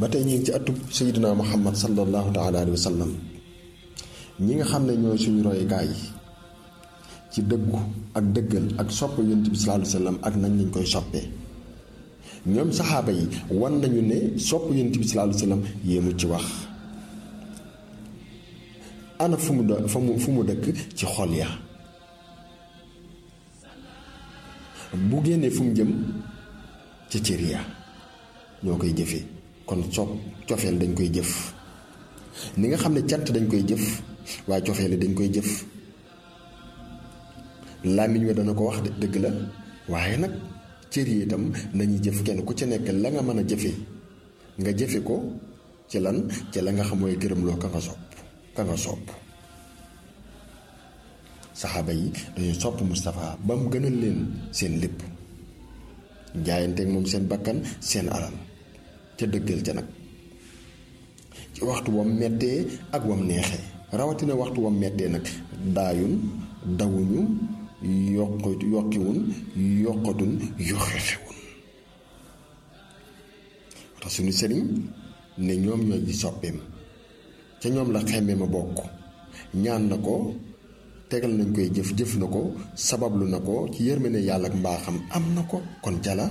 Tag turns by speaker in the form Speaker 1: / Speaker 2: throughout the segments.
Speaker 1: ba tey ñu ngi ci atub sayyidina muhammad sallallahu taala alayhi wa sallam ñi nga xam ne ñooy suñu royukaay yi ci dëggu ak dëggal ak sopp yonent bi sallallahu alayhi wa sallam ak nañ lañ koy soppee ñoom saxaaba yi wan nañu ne sopp yonent bi sallallahu alayhi wa sallam yéemu ci wax ana fu mu fu mu fu mu dëkk ci xol ya bu génnee fu mu jëm ci cër ya ñoo koy jëfee kon sopp cofeel dañ koy jëf ni nga xam ne cant dañ koy jëf waaye cofeel dañ koy jëf làmmiñ wa dana ko wax de dëgg la waaye nag cër yi itam nañuy jëf kenn ku ci nekk la nga mën a jëfe nga jëfe ko ci lan ci la nga xam mooy gërëmloo ka nga sopp ka nga sopp saxaaba yi dañu sopp Moustapha ba mu gënal leen seen lépp jaayanteeg moom seen bakkan seen alal ca dëggal ca nag ci waxtu wam mettee ak wam neexee rawatina waxtu wam mettee nag daayun dawuñu yokk yokkiwun yokkatun yoxexewun tax suñu sëriñ ne ñoom ñooy di soppeem ca ñoom la xemme ma bokk ñaan na ko tegal nañ koy jëf jëf na ko sabablu na ko ci yërmande yàlla ak mbaaxam am na ko kon jala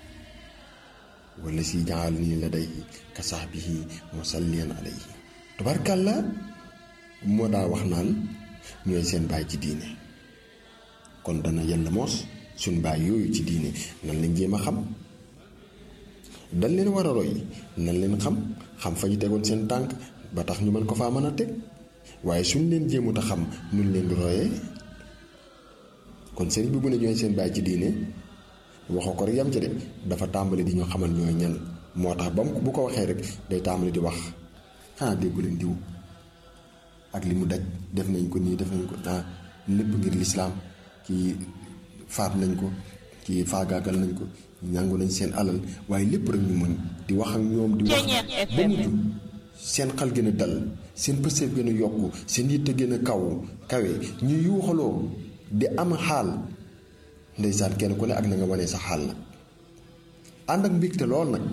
Speaker 1: wala si jaal nii la day ka sahbihi musalliyan alayhi tubarkàlla moo daa wax naan ñooy seen baay ci diine kon dana yella moos suñ baay yooyu ci diine nan lañ jéem a xam dañ leen war a roy nan leen xam xam fa ñu tegoon seen tànk ba tax ñu mën ko faa mën a teg waaye suñ leen jéemut a xam nuñ leen di royee kon sëriñ bi bu ne ñooy seen baay ci diine waxoo ko rek yam ci de dafa tàmbali di ñu xamal ñooy ñan moo tax ba bu ko waxee rek day tàmbali di wax xanaa déggu leen diw ak li mu daj def nañ ko nii def nañ ko ah lépp ngir lislaam kii faat nañ ko kii faagaagal nañ ko ñàngu nañ seen alal waaye lépp rek ñu mën di wax ak ñoom di wax ba mujj seen xal gën a dal seen pëseef gën a yokku seen yitte gën a kaw kawe ñu yuuxaloo di am xaal ndeysaan kenn ku ne ak na nga wanee sa xaal nag ànd ak mbégte lool nag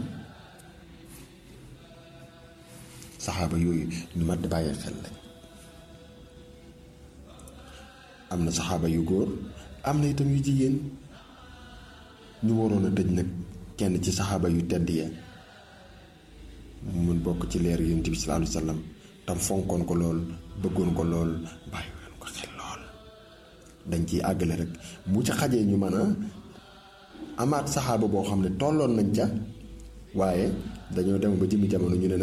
Speaker 1: saxaaba yooyu ñu mat di bàyyi xel lañ am na saxaaba yu góor am na itam yu jigéen ñu waroon a tëj nag kenn ci saxaaba yu tedd ya mun bokk ci leer yonent bi sallallahu alayhi wa sallam tam fonkoon ko lool bëggoon ko lool bàyyi woon ko xel lool dañ ciy àggale rek bu ca xajee ñu mën a amaat saxaaba boo xam ne tolloon nañ ca waaye dañoo dem ba jëmi jamono ñu ne